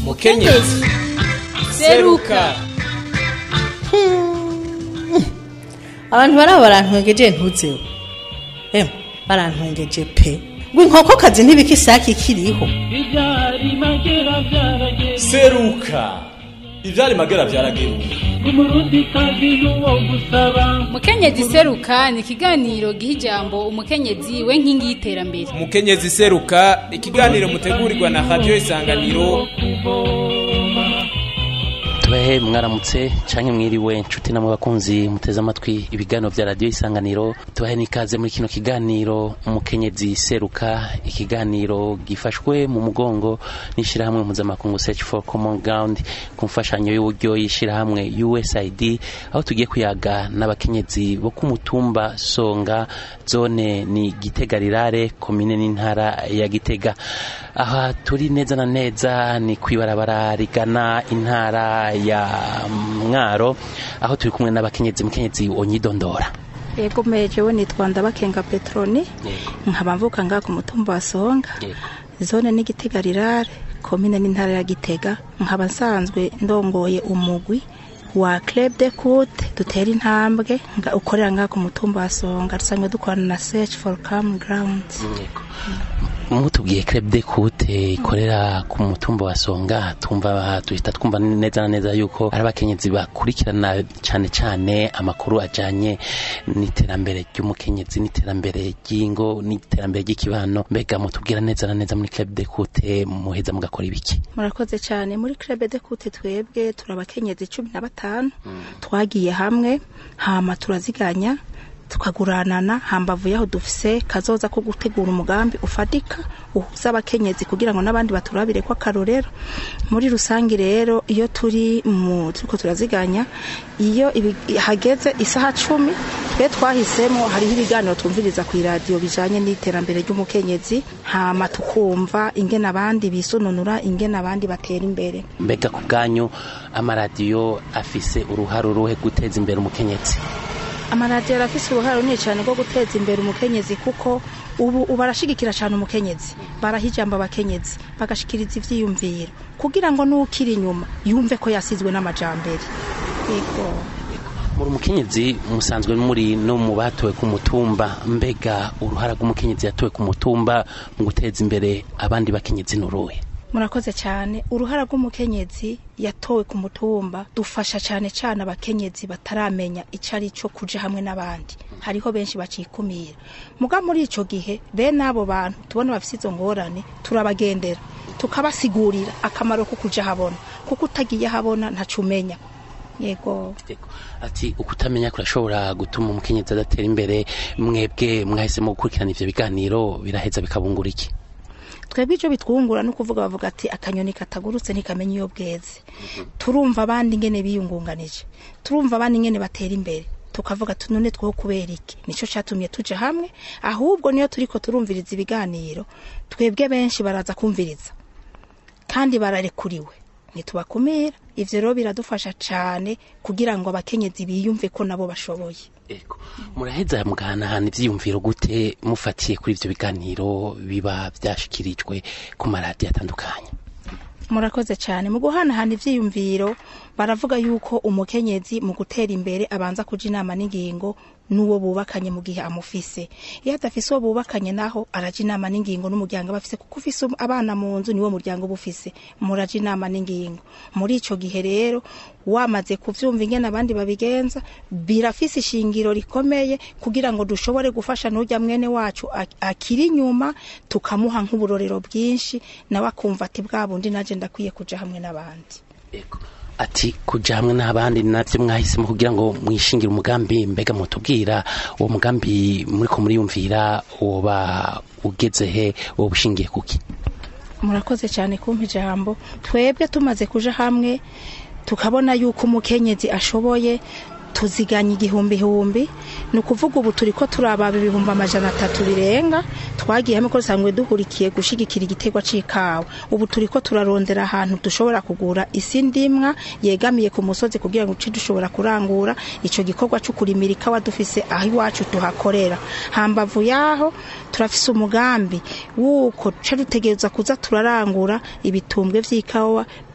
mukenyezi seruka abantu baraba barantwengeje ntuzeho emwe barantwengeje pe ngo inkokokazi ntibika isake ikiriho Ibyari magera byarageze seruka ivyari magera vyarageruka umurundi kazi n'uwo gusaba mukenyezi seruka ni ikiganiro giha ijambo umukenyezi we nkingi y'iterambere mukenyezi seruka ikiganiro mutegurirwa na radio isanganiro tubahe mwaramutse canke mwiriwe nshuti namwe bakunzi muteze amatwi ibiganiro vya radiyo isanganiro tubahe n'ikaze muri kino kiganiro umukenyezi seruka ikiganiro gifashwe mu mugongo n'ishirahamwe mpuzamakungu search for common ground ku mfashanyo y'uburyo y'ishirahamwe usaid aho tugiye kuyaga n'abakenyezi bo ku mutumba songa zone ni gitega rirare komine n'intara ya gitega aha turi neza na neza ni kwibarabara rigana intara ya mwaro aho turi kumwe n'abakenyezi mukenyezi onyidondora yego mejewe nitwa ndabakenga petroni nkaba mvuka ngaha ku mutumba wa songa zone n'igitega rirare komine n'intara ya gitega nkaba nsanzwe ndongoye umugwi wa club de coute dutera intambwe nga- ukorera ngaha ku mutumba wa songa dusanzwe dukorana na search for common ground mutubwiye club de coute ikorera ku mutumba wa songa twumva tuhita twumva neza na neza yuko ari abakenyezi bakurikirana cyane cyane amakuru ajanye n'iterambere ry'umukenyezi n'iterambere ry'ingo n'iterambere ry'ikibano mbega mutubwira neza na neza muri club de coute muheza mugakora ibiki murakoze cyane muri club de coute twebwe turi abakenyezi cumi na batanu twagiye hamwe hama turaziganya tukaguranana hambavu yaho dufise kazoza ko gutegura umugambi ufatika uhuza abakenyezi kugira ngo n'abandi baturabire ko akarorero muri rusange rero iyo turi mu turiko turaziganya iyo ibi- hageze isaha cumi twe twahisemo hariho ibiganiro twumviriza ku iradiyo bijanye n'iterambere ry'umukenyezi hama tukumva ingene abandi bisununura ingene abandi batera imbere mbega ku bwanyu amaradiyo afise uruhare uruhe guteza imbere umukenyezi amaradiyo arafise uruhare runini cyane rwo guteza imbere umukenyezi kuko ubu ubu arashigikira cyane umukenyezi baraha ijambo abakenyezi bagashikiriza ivyiyumviro kugira ngo n'ukiri inyuma yumve ko yasizwe n'amajambere yego muri umukenyezi musanzwe muri no mu batowe ku mutumba mbega uruhara rw'umukenyezi yatowe ku mutumba mu guteza imbere abandi bakenyezi n'uruhe murakoze cyane uruhara rw'umukenyezi yatowe ku mutumba dufasha cyane cyane abakenyezi bataramenya icyo ari cyo kuja hamwe n'abandi hariho benshi bacikumira muga muri ico gihe bene abo bantu tubona bafise izo ngorane turabagendera tukabasigurira akamaro ko kuja habona kuko utagiye habona ntaco umenya yego Ego. ati ukutamenya kurashobora gutuma umukenyezi adatera imbere mwebwe mwahisemo gukurikirana ivyo biganiro biraheza bikabungura iki twebwe icyo bitwungura ni ukuvuga bavuga ati akanyoni katagurutse ntikamenya iyo bweze turumva abandi ingene biyungunganije turumva abandi ingene batera imbere tukavuga ati none two kubera iki nicyo cyatumye tuja hamwe ahubwo niyo turiko turumviriza ibiganiro twebwe benshi baraza kumviriza kandi bararekuriwe ntitubakumira ivyo rero biradufasha cane kugira ngo abakenyezi biyumve ko nabo bashoboye Ego. muraheza mugahanahana ivyiyumviro gute mufatiye kuri ivyo biganiro biba vyashikirijwe ku maradiyo atandukanye murakoze cyane mu guhanahana ivyiyumviro baravuga yuko umukenyezi mu gutera imbere abanza kuja inama n'ingingo n'uwo bubakanye mu gihe amufise iyo adafise uwo bubakanye naho araja inama n'ingingo n'umuryango aba afise kuko ufise abana mu nzu niwo muryango uba ufise muraja inama n'ingingo muri ico gihe rero wamaze kuvyumva ingene abandi babigenza birafise ishingiro rikomeye kugira ngo dushobore gufasha n'urya mwene wacu ak- akiri inyuma tukamuha nk'uburorero bwinshi nawe akumva ati bwa bundi naje ndakwiye kuja hamwe n'abandi Ego. ati kuja hamwe n'abandi navyo mwahisemo kugira ngo mwishingire umugambi mbega mutubwira uwo mugambi muriko muriyumvira woba ugeze he woba ushingiye kuki murakoze cyane kumpa ijambo twebwe tumaze kuja hamwe tukabona yuko umukenyezi ashoboye tuziganya igihumbi-humbi ni ukuvuga ubu turi ko turaba ibihumbi amajana atatu birenga twagiye hamwe ko dusanzwe duhurikiye gushigikira igiterwa c'ikawa ubu turi ko turarondera ahantu dushobora kugura isi ndimwa yegamiye ku musozi kugira ngo uce dushobora kurangura ico gikorwa co kurimira ikawa dufise aho iwacu tuhakorera hambavu yaho turafise umugambi wuko duce dutegereza kuza turarangura ibitumbwe vy'ikawa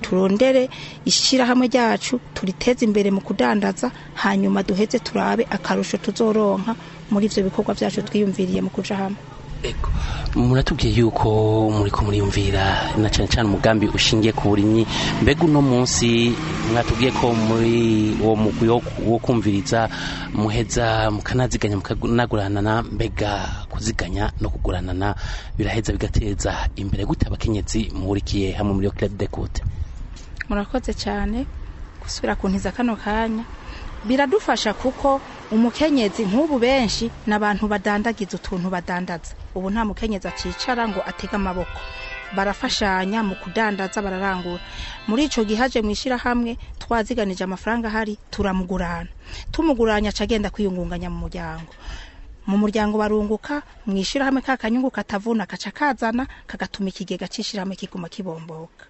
turondere ishyirahamwe ryacu turiteze imbere mu kudandaza hanyuma duheze turabe akarusho tuzoronka muri ivyo bikorwa vyacu twiyumviriye mu kuja hamwe Ego. muratubwiye yuko muriko muriyumvira na cyane cyane umugambi ushingiye ku burimyi mbega uno munsi mwatubwiye ko muri uwo mugwi wo- wo kumviriza muheza mukanaziganya mukanaguranana mbega kuziganya no kuguranana biraheza bigateza imbere gute abakenyezi muhurikiye hamwe muri yo club de cote murakoze cyane gusubira kuntiza kano kanya biradufasha kuko umukenyezi nk'ubu benshi ni abantu badandagiza utuntu badandaza ubu nta mukenyezi akicara ngo atege amaboko barafashanya mu kudandaza bararangura muri ico gihe aje mu ishyirahamwe twaziganije amafaranga ahari turamugurana tumuguranya aca agenda kwiyungunganya mu muryango mu muryango barunguka mu ishyirahamwe ka kanyungu katavuna kaca kazana kagatuma ikigega c'ishyirahamwe kiguma kibomboka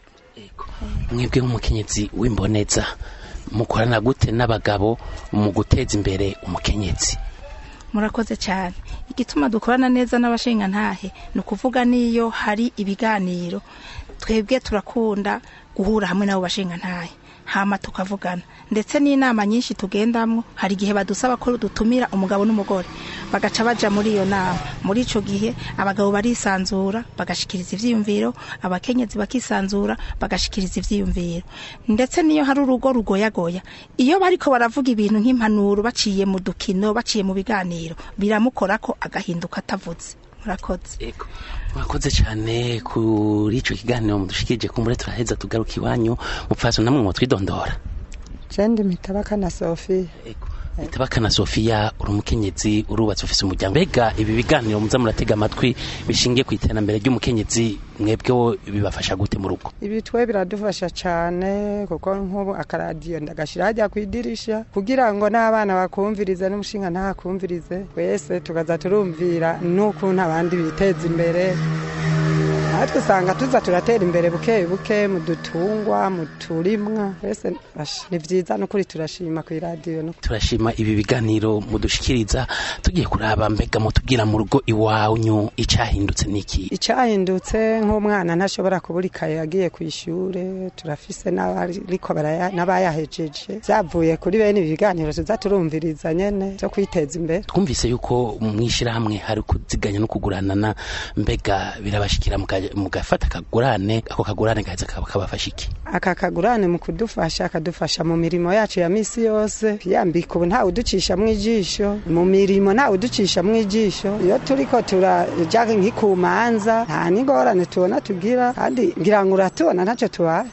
mwebwe nk'umukenyezi w'imboneza mukorana gute n'abagabo mu guteza imbere umukenyezi murakoze cyane igituma dukorana neza n'abashingantahe ni ukuvuga n'iyo hari ibiganiro twebwe turakunda guhura hamwe n'abo bashingantahe hama tukavugana ndetse n'inama nyinshi tugendamwo hari igihe badusaba ko dutumira umugabo n'umugore bagaca baja muri iyo nama muri ico gihe abagabo barisanzura bagashikiriza ivyiyumviro abakenyezi bakisanzura bagashikiriza ivyiyumviro ndetse niyo hari urugo rugoyagoya iyo bariko baravuga ibintu nk'impanuro baciye mu dukino baciye mu biganiro biramukorako agahinduka atavuze murakoze Ego. mwakoze cyane kuri ico kiganiro mudushikirije kumbure turaheza tugaruka iwanyu mupfaso namwe mwotwidondora jendi mitabaka na sofiya Ego. Itabakana Sofia uri umukenyezi urubatse ufise umuryango mbega ibi biganiro muza muratega amatwi bishingiye ku iterambere ry'umukenyezi mwebwe bibafasha gute mu rugo ibi twe biradufasha cyane kuko nk'ubu akaradiyo ndagashira hajya ku idirisha kugira ngo n'abana bakumvirize n'umushinga ntakumvirize wese tukaza turumvira n'ukuntu abandi biteza imbere natwe usanga tuza turatera imbere buke buke mu dutungwa mu turimwa wese basha, ni byiza n'ukuri turashima ku iradiyo no turashima ibi biganiro mudushikiriza tugiye kuraba mbega mutubwira mu rugo iwanyu icahindutse niki icyahindutse nk'umwana ntashobora kubura ikaye yagiye ku ishure turafise n'abariko baraya- n'abayahejeje byavuye kuri bene ibi biganiro tuza turumviriza nyene byo kwiteza imbere twumvise yuko mwishirahamwe hari kuziganya no kuguranana mbega birabashikira muka- mugafata akagurane ako kagurane gaheza kaba kabafasha iki aka kagurane mu kudufasha akadufasha mu mirimo yacu ya misi yose yambika ubu ntawe uducisha mu ijisho mu mirimo ntawe uducisha mu ijisho iyo turiko turaja nk'ikumanza nta n'ingorane tubona tugira kandi ngira ngo uratubona ntacyo tubaye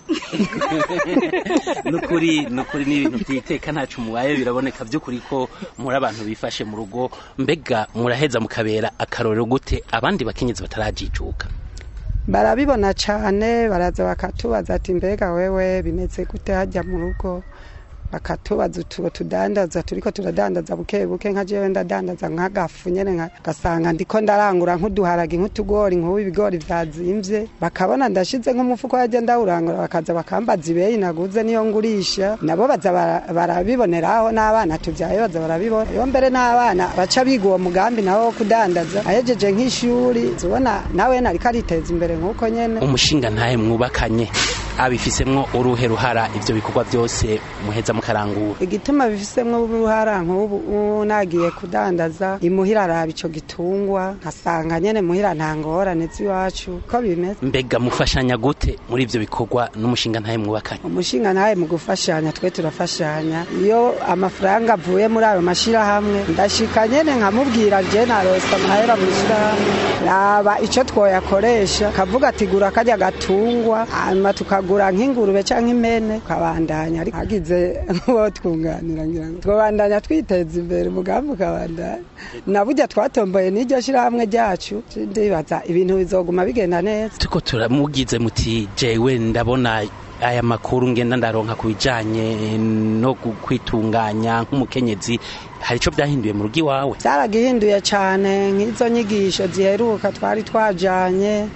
nukuri nukuri ni ibintu byiteka ntacu mubaye biraboneka by'ukuri ko muri abantu bifashe mu rugo mbega muraheza mukabera akarorero gute abandi bakenyezi batarajijuka barabibona cyane baraza bakatubaza ati mbega wewe bimeze gute hajya mu rugo bakatubaza utubo tudandaza turiko turadandaza buke buke nka jewe ndadandaza nk'agafu nyene nka- gasanga ndiko ndarangura nk'uduharagi nk'utugori nk'ubu ibigori vyazimvye bakabona ndashize nk'umufuko yaje ndawurangura bakaza bakambaza ibeyi naguze niyo ngurisha nabo baza bara- barabiboneraho n'abana tuvyaye baza barabibona iyo mbere n'abana baca biga uwo mugambi nawo wo kudandaza ahejeje nk'ishuri zibona nawe nariko ariteza imbere nk'uko nyene umushinga ntahe mwubakanye abifisemwo uruhe ruhara ivyo bikorwa byose muheza mukarangura igituma bifisemwo uruhara nk'ubu ubu nagiye kudandaza imuhira araba ico gitungwa nkasanga nyene muhira nta ngorane z'iwacu ko bimeze mbega mufashanya gute muri ivyo bikorwa n'umushinga ntahe mwubakanye umushinga nawe mu gufashanya twe turafashanya iyo amafaranga avuye muri ayo mashirahamwe ndashika nyene nkamubwira je narosa amahera mu ishirahamwe raba ico twoyakoresha kavuga ati gura karya gatungwa hanyuma tukagura nk'ingurube canke impene ukabandanya ariko hagize nk'uwo twunganira ngira ngo twobandanya twiteza imbere umugambi ukabandanya na burya twatomboye n'iryo shirahamwe ryacu ndibaza ibintu bizoguma bigenda neza turiko turamugize muti jewe ndabona aya makuru ngenda ndaronka ku bijanye no gu- kwitunganya nk'umukenyezi hari ico byahinduye mu rugo iwawe byaragihinduye cyane nk'izo nyigisho ziheruka twari twajanye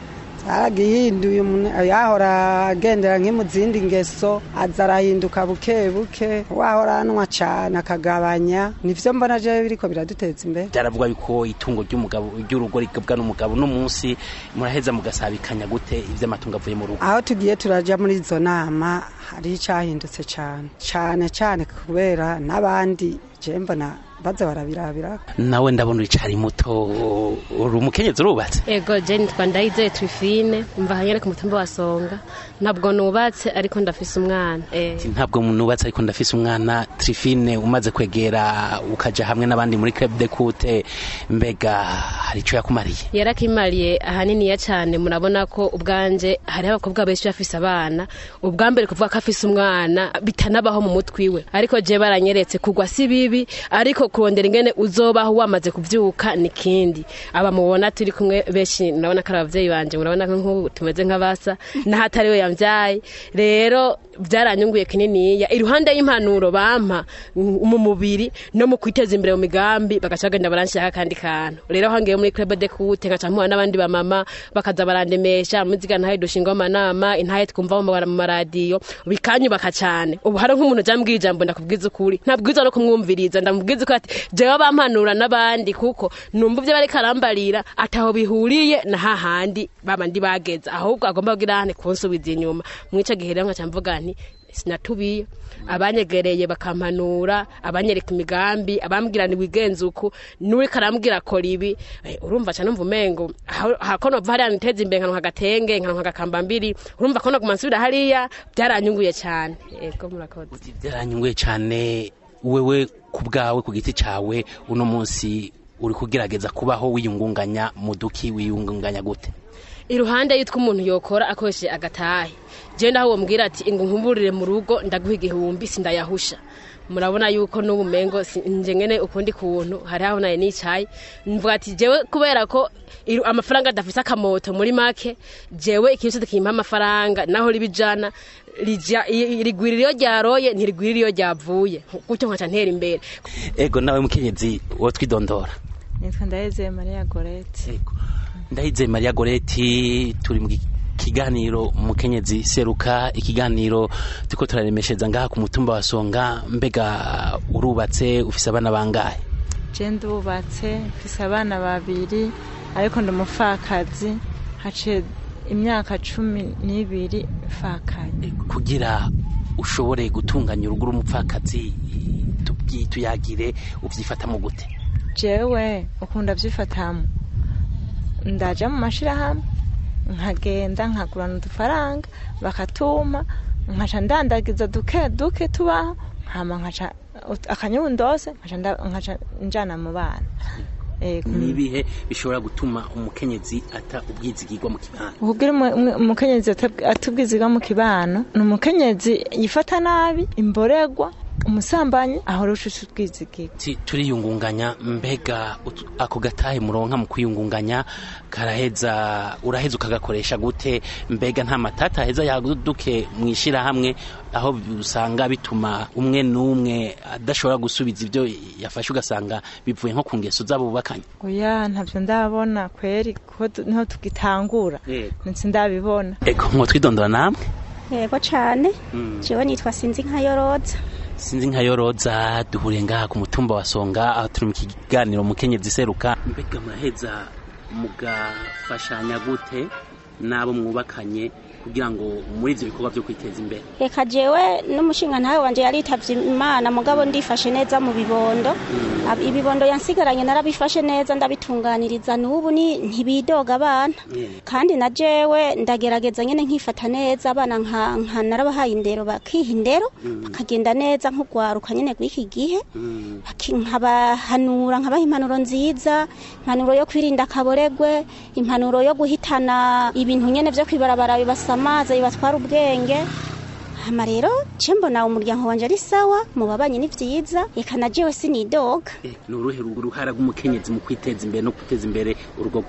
zaragihinduye umuntu yahora agendera nk'imu zindi ngeso aza arahinduka buke buke wahora anwa cane akagabanya nivyo mbona jewe biriko biraduteza imbere byaravuga yuko itungo ry'umugabo ry'urugo rigabwa n'umugabo no munsi muraheza mugasabikanya gute ivy'amatungo avuye mu rugo aho tugiye turaja muri izo nama hari icahindutse cane cane cane kubera n'abandi je mbona baza barabirabira nawe ndabona uricari muto uri umukenyezi urubatse ego je nitwa ndayizeye trifine mva hanyene ku mutumba wa songa ntabwo nubatse ariko ndafise umwana eh. ntabwo nubatse ariko ndafise umwana trifine umaze kwegera ukaja hamwe n'abandi muri club de kute mbega hari ico yakumariye yarakimariye ahaniniya cyane murabona ko ubwanje hariho abakobwa benshi bafise abana ubwa mbere kuvuga ko afise umwana bitanabaho mu mutwe iwe ariko je baranyeretse kugwa si bibi ariko kurondera ingene uzobaho wamaze kuvyuka ni kindi aba mubona turi kumwe benshi murabona ko ari abavyeyi banje murabona ko nk'ubu tumeze nk'abasa n'ahatari we yamvyaye rero byaranyunguye kininiya iruhande y'impanuro bampa mu mubiri no mu kwiteza imbere mu migambi bagaca bagenda baranshirako akandi kantu rero aho ngiye muri club de kute nkaca mpura n'abandi bamama bakaza barandemesha muziga ntahe dushinga amanama intahe twumva mu mu maradiyo bikanyubaka cyane ubu hari nk'umuntu jambwiye ijambo ndakubwiza ukuri ntabwiza no kumwumviriza ndamubwiza ko ati jewe bampanura n'abandi kuko numva ivyo bariko arambarira ataho bihuriye na hahandi babandi bageze ahubwo agomba kugira hane kunsubiza inyuma mwico gihe rero nkaca mvuga nti sinatubiye abanyegereye bakampanura abanyereka imigambi abambwira ni wigenza uku n'uri karambwira akora ibi Eh, urumva cyane numva umengo aho- hako nova hariya niteza imbere nkaronka agatenge nkaronka agakambambiri urumva ko naguma nsubira hariya byaranyunguye cyane ego murakoze byaranyunguye cyane wewe ku bwawe ku giti cawe uno munsi uri kugerageza kubaho wiyungunganya mu duki wiyungunganya gute iruhande y'utwo umuntu yokora akoresheje agatahe je ndaho uwo mbwira ati ngo nkumburire mu rugo ndaguha igihumbi sindayahusha murabona yuko n'ubu mengo si- nje ngene ukundi kuntu hari aho naye nicaye mvuga ati jewe kubera ko iru- amafaranga adafise akamoto muri make jewe ikintu cyose kimpa amafaranga naho ribijana rija i- rigwira iyo ryaroye ntirigwira iyo ryavuye gutyo nkaca ntera imbere ego nawe mukenyezi wo twidondora nitwa ndaheze mariya gorete ndahize maria goreti turi mu kiganiro mukenyezi seruka ikiganiro turiko turaremesheza ngaha ku mutumba wa songa mbega urubatse ufise abana bangahe je ndubatse mfise abana babiri ariko ndi umupfakazi haciye imyaka cumi n'ibiri mfakaye kugira ushobore gutunganya urugo rumupfakazi tubwi tuyagire uvyifatamo gute jewe ukunda vyifatamu ndaja mu mashirahamwe nkagenda nkagurana udufaranga bakatuma nkaca ndandagiza duke duke tubaho hama nkaca ut- akanyundose nkaca nda- nkaca njana mu bana Ego. nibihe bishobora gutuma umukenyezi ata ubwizigirwa mu kibano ukubwira umu- umu- umukenyezi atab- atubwiziga mu kibano ni umukenyezi yifata nabi imboregwa umusambanyi ahora ushushe ubwizigirwa Ti- turiyungunganya mbega ut- ako gatahe muronka mu kwiyungunganya karaheza uraheza ukagakoresha gute mbega nta matata aheza yaduke mu ishirahamwe aho usanga bituma umwe n'umwe adashobora gusubiza ibyo yafashe ugasanga bivuye nko ku ngeso z'abo bubakanye oya ntabyo ndabona kweri kuko tu- niho tugitangura ndetse ndabibona ego mwo twidondora namwe yego cyane Mm. jewe nitwa sinzi nka yoroza sinzi nka yoroza duhuriye ngaha ku mutumba wa songa aho turi mu kiganiro mukenyezi seruka mbega muraheza mugafashanya gute n'abo mwubakanye kugira ngo muri ibyo bikorwa byo kwiteza imbere reka jewe n'umushinga ntawe wanje yaritavye imana mugabo ndifashe neza mu bibondo Ab- ibibondo yansigaranye narabifashe neza ndabitunganiriza n'ubu ni ntibidoga abana kandi na jewe ndagerageza nyene nkifata neza abana nka nka narabahaye indero bakiha indero bakagenda neza nk'ugwaruka nyene gw'iki gihe Baki- nkabahanura nkabaha impanuro nziza impanuro yo kwirinda akaboregwe impanuro yo guhitana ibintu nyene vyo kwibarabara bibasamaza bibatwara ubwenge hama rero je mbona umuryango wanje ari sawa mu babanyi ni vyiza eka na jewe sinidoga ni uruhe ruhara rw'umukenyezi mu kwiteza imbere no guteza imbere urugo rwiwe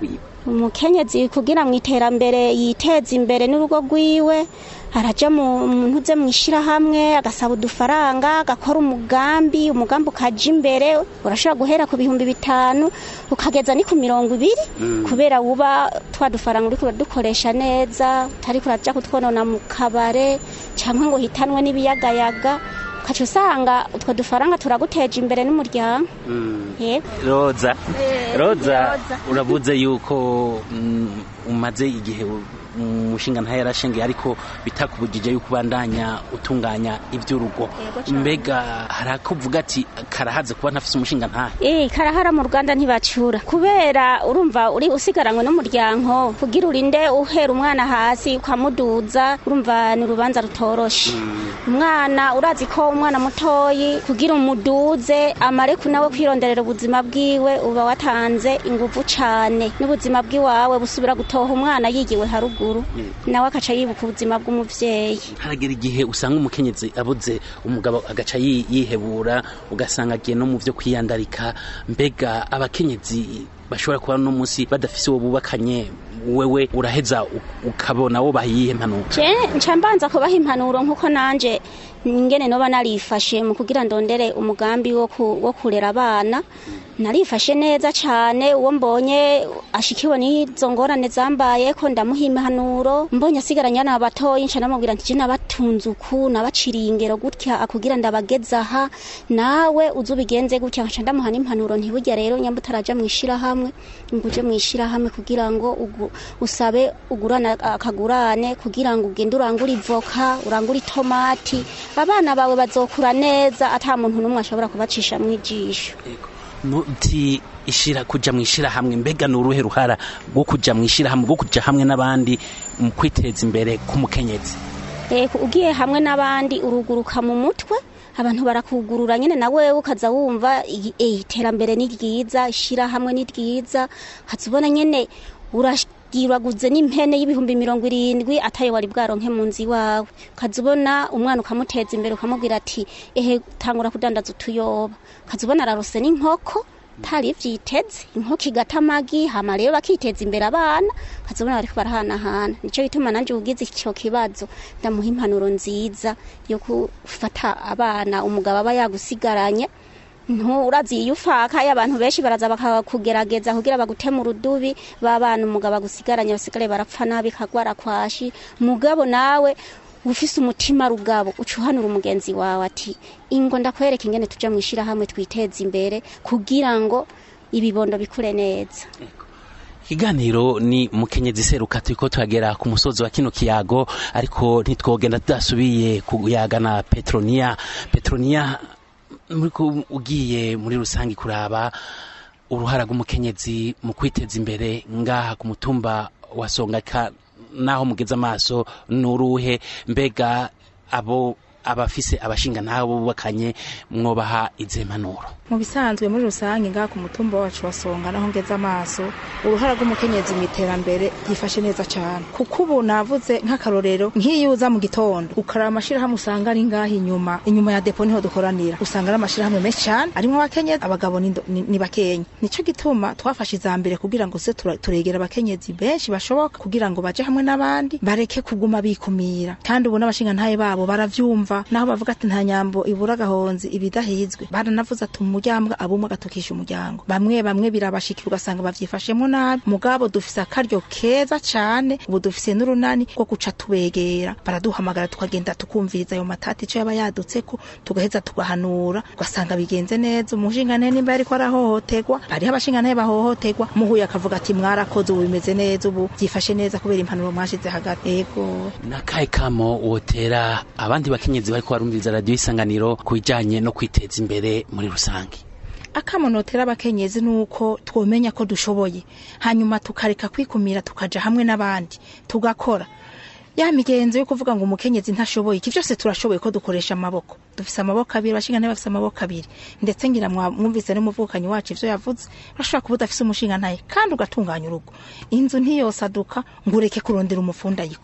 umukenyezi kugira mu iterambere yiteza imbere n'urugo rwiwe araja mu muntu uze mu ishyirahamwe agasaba udufaranga agakora umugambi umugambi ukaja imbere urashobora guhera ku bihumbi bitanu ukageza ni ku mirongo ibiri kubera wuba twa dufaranga uriko uradukoresha neza utari kuraja kutwonona mu kabare cyangwa ngo hitanwe n'ibiyagayaga ukaca usanga utwo dufaranga turaguteje imbere n'umuryango yego roza Eh, roza Roza. uravuze yuko mm, umaze igihe umushinga ntayo yarashingiye ariko bitakubujije yuko ubandanya utunganya iby'urugo Yego cane. mbega hari akuvuga ati karahaze kuba ntafise umushinga ntahe Eh, karahara mu Rwanda ntibacura kubera urumva uri usigaranywe n'umuryango kugira urinde uhera umwana hasi ukamuduza urumva ni urubanza rutoroshe umwana urazi ko umwana mutoyi kugira umuduze amareku nawe kwironderera ubuzima bwiwe uba watanze inguvu cane n'ubuzima bw'iwawe busubira gutoha umwana yigiwe haruguru nawe akaca yibuka ubuzima bw'umuvyeyi haragera igihe usanga umukenyezi abuze umugabo agaca yi- yihebura ugasanga agiye no mu byo kwiyandarika mbega abakenyezi bashobora kuba no munsi badafise uwo bubakanye wewe uraheza u- ukabona wo bahiye impanuro je nca mbanza kubaha impanuro nkuko nanje ngene noba narifashe mu kugira ndondere umugambi wo ku- wo kurera abana narifashe neza cane uwo mbonye ashikiwe n'izo ngorane zambaye ko ndamuha impanuro mbonye asigaranye na batoyi nca namubwira nti je nabatunze uku nabaciriye ingero gutya akugira ndabageza aha nawe uze ubigenze gutya nca ndamuha n'impanuro ntiburya rero nyamba utaraja mu ishirahamwe ngo uje mu ishirahamwe kugira ngo ugu- usabe ugurana akagurane kugira ngo ugende urangure ivoka urangure itomati abana bawe bazokura neza ata muntu n'umwe ashobora kubacisha mu ijisho nuti ishira kuja mu ishirahamwe mbega ni uruhe ruhara rwo kuja mu ishirahamwe rwo kuja hamwe n'abandi mu kwiteza imbere k'umukenyezi Eh, ugiye hamwe n'abandi uruguruka mu mutwe abantu barakugurura nyine na wewe ukaza wumva i- eh, iterambere ni ryiza ishirahamwe ni ryiza ukaza ubona nyine uragiraguze n'impene y'ibihumbi mirongo irindwi atayo wari bwaronke mu nzu iwawe ukaza ubona umwana ukamuteza imbere ukamubwira ati ehe tangura kudandaza utuyoba ukaza ubona ararose n'inkoko tari vyiteze inkoko igata amagi hama rero bakiteza imbere abana ukazabona bariko barahanahana nico gituma nanje ugize ico kibazo ndamuha impanuro nziza yo gufata abana umugabo aba yagusigaranye nturazi iyo ufaka iyo abantu benshi baraza bakakugerageza kugira bagutema urudubi babana umugabo agusigaranye basigare barapfa nabi kagwara kwashi mugabo nawe ufise umutima rugabo ucuhanura umugenzi wawe ati ingo ndakwereka ingene tuja mu ishirahamwe twiteza imbere kugira ngo ibibondo bikure neza ikiganiro ni mukenyezi seruka turiko tuhagera ku musozi wa kino kiyago ariko ntitwogenda tudasubiye kuyaga na petronia petronia muriko ugiye muri rusange kuraba uruhara rw'umukenyezi mu kwiteza imbere ngaha ku mutumba wa songaka naho mugeze amaso nuruhe mbega abo abafise abashinga nabo bubakanye mwobaha izihe mpanuro mu bisanzwe muri rusange ngaha ku mutumba wacu wasonga naho ngeze amaso uruhara rw'umukenyezi mu iterambere yifashe neza cyane kuko ubu navuze nk'akarorero nk'iyo uza mu gitondo ukaraba amashyirahamwe usanga ari ngaha inyuma inyuma ya depo niho dukoranira usanga ari amashyirahamwe menshi cyane arimo abakenyezi abagabo ni, ni, ni bakenya nico gituma twafashe iza mbere kugira ngo se tura- turegera abakenyezi benshi bashoboka kugira ngo baje hamwe n'abandi bareke kuguma bikumira kandi ubu n'abashinga ntaye babo baravyumva naho bavuga ati nta nyambo ibura agahonzi ibidahizwe baranavuze ati umuryango abumwe agatukisha umuryango bamwe bamwe birabashikira ugasanga bavyifashemo nabi mugabo dufise akaryo keza cane ubu dufise n'urunani rwo guca tubegera baraduhamagara tukagenda tukumviriza ayo matati ico yaba yadutseko tugaheza tugahanura ugasanga bigenze neza umushingane nimba yariko arahohoterwa hariho abashingane bahohoterwa muhuye akavuga ati mwarakoze ubu bimeze neza ubu vyifashe neza kubera impanuro mwashize hagati ego nakahe kamo wotera abandi bakenyezi bariko barumviriza radiyo isanganiro ku bijanye no kwiteza imbere muri rusange akamonotera abakenyezi nuko twomenya ko dushoboye hanyuma tukareka kwikumira tukaja hamwe n'abandi tugakora ya migenzo yo kuvuga ngo umukenyezi ntashoboye iki byose turashoboye ko dukoresha amaboko dufise amaboko abiri abashingana bafise amaboko abiri ndetse ngira mwa- mwumvise n'umuvukanyi wacu ivyo yavuze urashobora kuba udafise umushinga ntaye kandi ugatunganya urugo inzu ntiyosaduka ngo ureke kurondera umufunda ayikora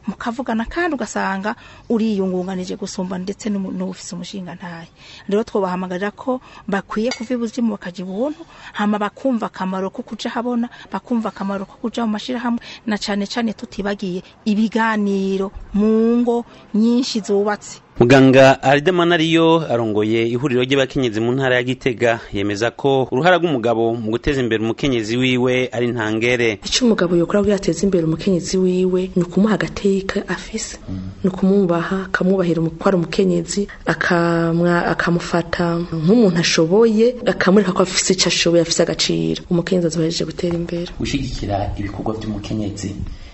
mukavugana kandi ugasanga uriyungunganije gusumba ndetse n'umu- n'ufise umushinga ntaye rero twobahamagarira ko bakwiye kuva ibuzimu bakaja ibuntu hama bakumva akamaro ko kuja habona bakumva akamaro ko kuja mu mashirahamwe na cane cane tutibagiye ibiganiro mu ngo nyinshi zubatse muganga aridemana ariyo arongoye ihuriro ry'abakenyezi mu ntara ya gitega yemeza ko uruhara rw'umugabo mu guteza imbere umukenyezi wiwe ari ntangere icyo umugabo yokora kugira ateze imbere umukenyezi wiwe ni ukumuha agateka afise ni ukumwubaha akamwubahira umu- ko ari umukenyezi akamwa- akamufata nk'umuntu ashoboye akamwereka ko afise icyo ashoboye afise agaciro umukenyezi azohereje gutera imbere gushyigikira ibikorwa by'umukenyezi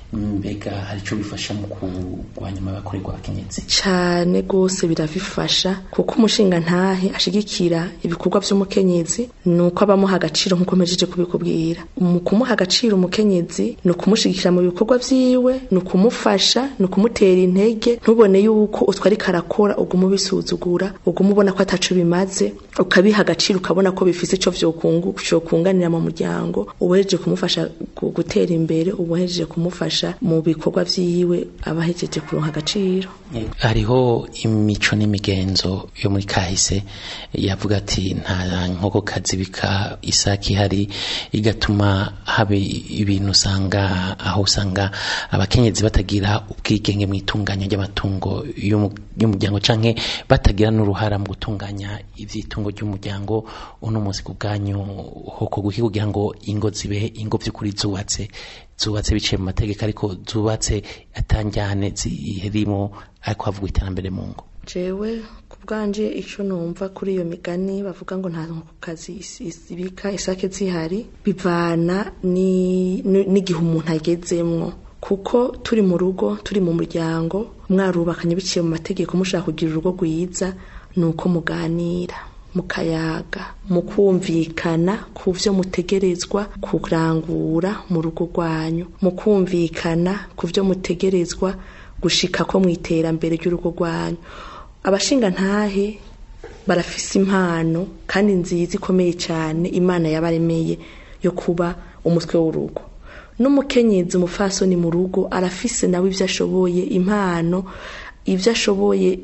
mbega hari icyo bifasha mu kurwanya amabakorerwa abakenyezi cyane rwose birabifasha kuko umushinga ntahe ashigikira ibikorwa by'umukenyezi ni uko abamuha agaciro nk'uko mpejeje kubikubwira mu kumuha agaciro umukenyezi ni ukumushigikira mu bikorwa byiwe ni ukumufasha ni ukumutera intege ntubone yuko utwo ariko arakora uguma ubisuzugura uguma ubona ko ataco bimaze ukabiha agaciro ukabona ko bifise ico vyokungu- vyokunganira mu muryango ubuhejeje kumufasha gu- gutera imbere ubuhejeje kumufasha mu bikorwa vyiwe abahejeje kuronka agaciro hariho imico n'imigenzo yo muri kahise yavuga ati nta nkokokazi bika isaki ihari igatuma haba ibintu usanga aho usanga abakenyezi batagira ubwigenge mu itunganya ry'amatungo y'umu- y'umuryango canke batagira n'uruhara mu gutunganya ivy'itungo ry'umuryango uno munsi ku bwanyu hoko guki kugira ngo ingo zibe ingo vy'ukuri zubatse zubatse biciye mu mategeko ariko zubatse atanjyane zirimo ariko havugwa iterambere mu ngo jewe ku bwanje icyo numva kuri iyo migani bavuga ngo nta kazi ibika isake zihari bivana ni- ni- n'igihe umuntu agezemwo kuko turi mu rugo turi mu muryango mwarubakanye biciye mu mategeko mushaka kugira urugo rwiza ni uko muganira mukayaga mukumvikana ku byo mutegerezwa kurangura mu rugo rwanyu mukumvikana ku byo mutegerezwa gushika ko mu iterambere ry'urugo rwanyu abashinga ntahe barafise impano kandi nziza ikomeye cyane imana yabaremeye yo kuba umutwe w'urugo n'umukenyezi umufasoni mu rugo arafise nawe ibyo ashoboye impano ibyo ashoboye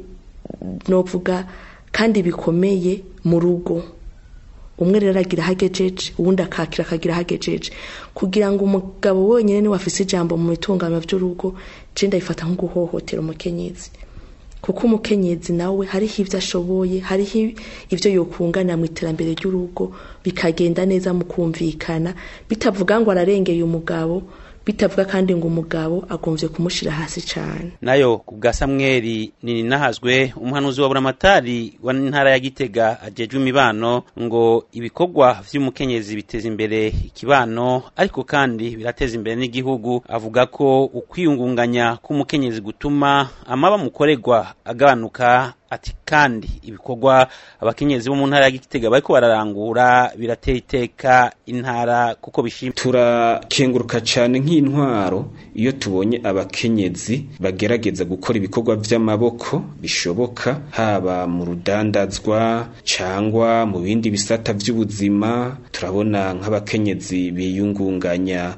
novuga kandi bikomeye mu rugo umwe rero aragira ahagejeje uwundi akakira akagira ahagejeje kugira ngo umugabo wenyine niwe afise ijambo mu bitunganywa by'urugo je ndabifata nko guhohotera umukenyezi kuko umukenyezi nawe hariho ibyo ashoboye hariho ibyo yokunganira mu iterambere ry'urugo bikagenda neza mu kumvikana bitavuga ngo ararengeye umugabo bitavuga kandi ngo umugabo agombye kumushyira hasi cyane nayo ku bwa samweri ninahazwe umuhanuzi wa buramatari wa ntara ya gitega ajejwe imibano ngo ibikorwa vy'umukenyezi biteza imbere ikibano ariko kandi birateza imbere n'igihugu avuga ko ukwiyungunganya k'umukenyezi gutuma amaba mukorerwa agabanuka ati kandi ibikorwa abakenyezi bo mu ntara ya gitega bariko bararangura biratera iteka intara kuko bishima turakenguruka cyane nk'intwaro iyo tubonye abakenyezi bagerageza gukora ibikorwa by'amaboko bishoboka haba mu rudandazwa cyangwa mu bindi bisata by'ubuzima turabona nk'abakenyezi biyungunganya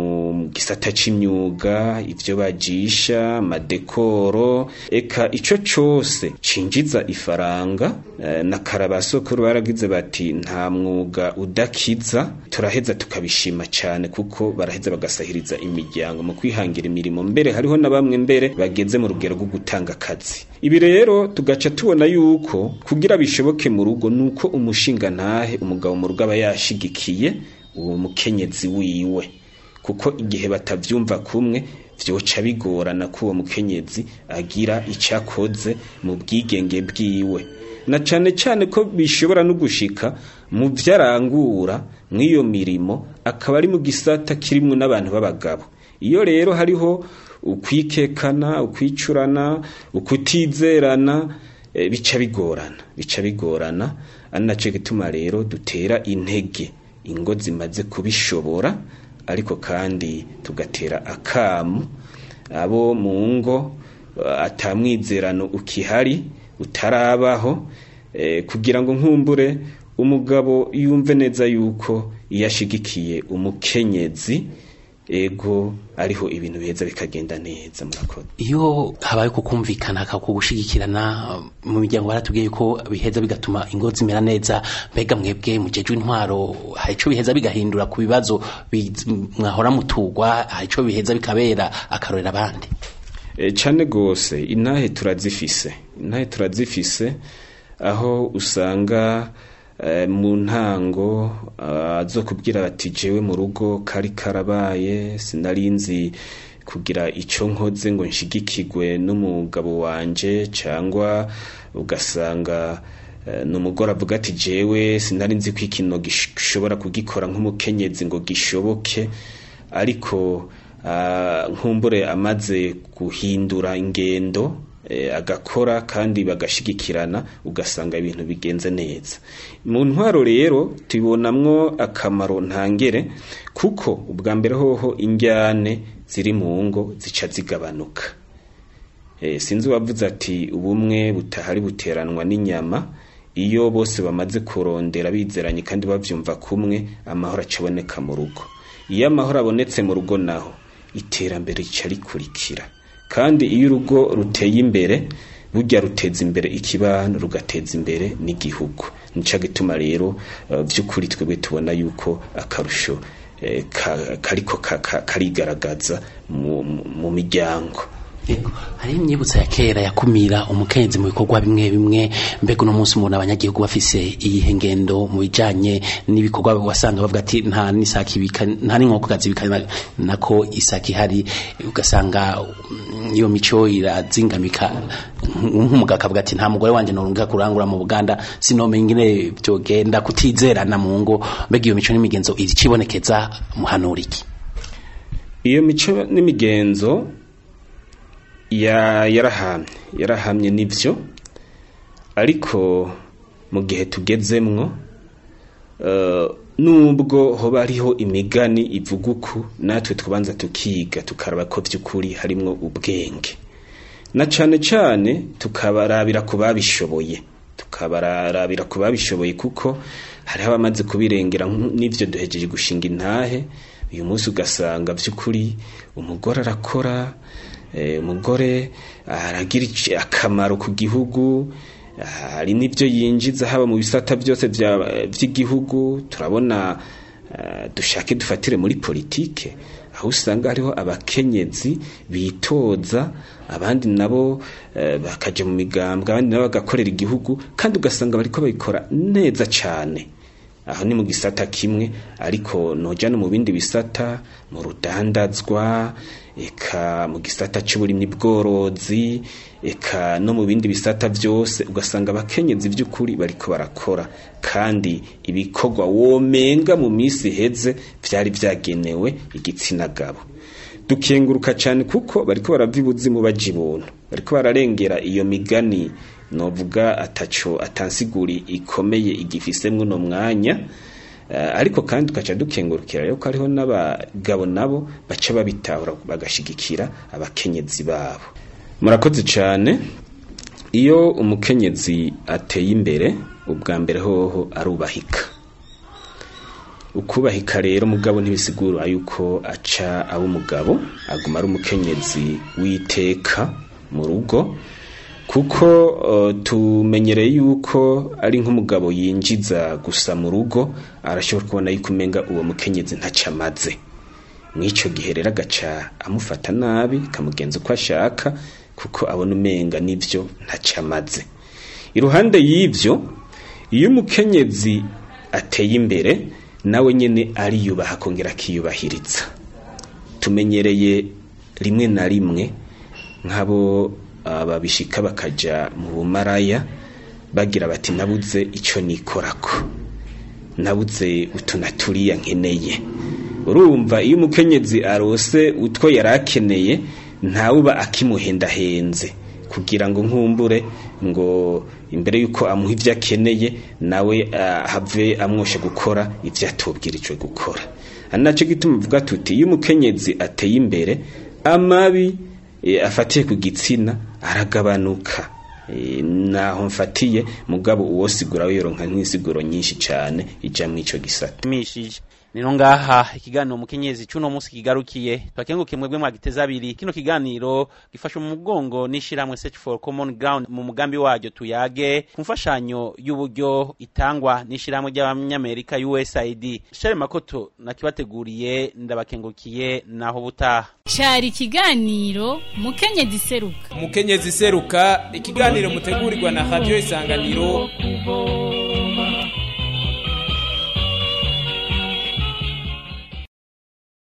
mu gisata c'imyuga ibyo bajisha amadekoro eka ico cose cinjiza ifaranga eh, na karabasokuru baragize bati nta mwuga udakiza turaheza tukabishima cyane kuko baraheza bagasahiriza imiryango mu kwihangira imirimo mbere hariho na bamwe mbere bageze mu rugero rwo gutanga akazi ibi rero tugaca tubona yuko kugira bishoboke mu rugo nuko umushinga ntahe umugabo mu rugo aba yashigikiye uwo mukenyezi wiwe kuko igihe batavyumva kumwe vyoca bigorana ko uwo mukenyezi agira icyo akoze mu bwigenge bwiwe na cane cane ko bishobora no gushika mu vyo arangura mw'iyo mirimo akaba ari mu gisata kirimwo n'abantu b'abagabo iyo rero hariho ukwikekana ukwicurana ukutizerana eh, bica bigorana bica bigorana ari naco gituma rero dutera intege ingo zimaze kubishobora ariko kandi tugatera akamu abo mu ngo eh, atamwizerano ukihari utarabaho eh, kugira ngo nkumbure umugabo yumve neza yuko iyo ashigikiye umukenyezi ego ariho ibintu biheza bikagenda neza murakoze iyo habaye kukumvikana kugushigikirana mu miryango baratubwiye ko biheza bigatuma ingo zimera neza mbega mwebwe mujejwe intwaro hari ico biheza bigahindura ku bibazo bi- mwahora mutugwa hari ico biheza bikabera akarorera abandi E, cane gose intahe turazifise intahe turazifise aho usanga eh, mu ntango ah, azokubwira bati jewe mu rugo kari karabaye sinarinzi kugira ico nkoze ngo nshigikirwe n'umugabo wanje cangwa ugasanga eh, numugore avuga ati jewe sinari nzi ko ikintu gishobora kugikora nk'umukenyezi ngo gishoboke ariko ah, nkumbure amaze guhindura ingendo eh, agakora kandi bagashigikirana ugasanga ibintu bigenze neza mu ntwaro rero tubonamwo akamaro ntangere kuko ubwa mbere hoho injyane ziri mu ngo zica zigabanuka Eh, sinzi wavuze ati ubumwe butahari buteranwa n'inyama iyo bose bamaze kurondera bizeranye kandi bavyumva kumwe amahoro acaboneka mu rugo iyo amahoro abonetse mu rugo naho iterambere rica rikurikira kandi iyo urugo ruteye imbere burya ruteza imbere ikibano rugateza imbere n'igihugu nica gituma rero uh, vy'ukuri twebwe tubona yuko akarusho eh, ka- kariko ka- ka- karigaragaza mu, mu- mu miryango Yego, hari imyibutsa ya kera yakumira umukenyezi mu bikorwa bimwe bimwe mbega uno munsi umuntu abanyagihugu bafise iyihe ngendo mu bijanye n'ibikorwa wasanga bavuga ati nta n'isaki ibika nta n'inkokokazi ibika nako isaki ihari ugasanga mm, iyo mico irazingamika nk'umugabo akavuga ati nta mugore wanje norunga kurangura mu Buganda sinomenya ingene byogenda kutizerana mu ngo mbega iyo mico n'imigenzo iricibonekeza muhanura iki iyo mico n'imigenzo ya yarahamye yarahamye nivyo ariko mu gihe tugezemwo eh, nubwo hoba hariho imigani ivuga uku natwe tubanza tukiga tukaraba ko vy'ukuri harimwo ubwenge na cane cane tukabarabira ku babishoboye tukabarabira ku babishoboye kuko hariho abamaze kubirengera nk- n'ivyo duhejeje gushinga intahe uyu munsi ugasanga vy'ukuri umugore arakora eh, umugore aragira ici- akamaro ku gihugu hari n'ibyo yinjiza haba mu bisata byose vya- vy'igihugu turabona eh, dushake dufatire muri politike aho usanga hariho abakenyezi bitoza abandi nabo eh, bakaja mu migambwe abandi nabo bagakorera igihugu kandi ugasanga bariko babikora neza cane aho ni mu gisata kimwe ariko noja no mu bindi bisata mu rudandazwa eka mu gisata c'uburimyi bworozi eka no mu bindi bisata byose ugasanga abakenyezi by'ukuri bariko barakora kandi ibikorwa womenga mu minsi iheze vyari vyagenewe igitsina gabo dukenguruka cyane kuko bariko barava ibuzimu baja ibuntu bariko bararengera iyo migani novuga ataco atansiguri ikomeye igifisemwo no mwanya Eh, ariko kandi tugaca dukengurukira rero ko hariho n'abagabo nabo baca babitahura bagashigikira abakenyezi babo murakoze cyane iyo umukenyezi ateye imbere ubwa mbere hoho arubahika ukubahika rero mugabo ntibisigura yuko aca aba umugabo aguma ari umukenyezi witeka mu rugo kuko uh, tumenyereye yuko ari nk'umugabo yinjiza gusa mu rugo arashobora kubona yuko umenga uwo mukenyezi ntacyo amaze mw'ico gihe rero agaca amufata nabi kamugenza uko ashaka kuko abona umenga n'ivyo ntacyo amaze iruhande y'ivyo iyo umukenyezi ateye imbere nawe nyene ariyubaha akongera akiyubahiriza tumenyereye rimwe na rimwe nk'abo babishika bakaja mu bumaraya bagira bati nabuze ico nikorako nabuze utuna turiya nkeneye urumva iyo umukenyezi arose utwo yari akeneye ntawuba akimuhendahenze kugira ngo nkumbure ngo imbere yuko amuha ibyo akeneye nawe uh, have amwoshe gukora ibyo atubwirijwe gukora ari nacyo gituma uvuga tuti iyo umukenyezi ateye imbere amabi e, afatiye ku gitsina aragabanuka e, naho mfatiye mugabo uwo sigura wironka nk'isiguro nyinshi cyane ija mu ico gisata nino ngaha ikiganiro umukenyezi cy'uno munsi kigarukiye twakenguke mwebwe mwagiteza abiri kino kiganiro gifashwe mu mugongo n'ishyirahamwe search for common ground mu mugambi waryo tuyage ku mfashanyo y'uburyo itangwa n'ishyirahamwe ry'abanyamerika usaid share makoto nakibateguriye ndabakengukiye naho butaha cyari ikiganiro mukenyezi seruka umukenyezi seruka ikiganiro mutegurirwa na radio isanganiro kubo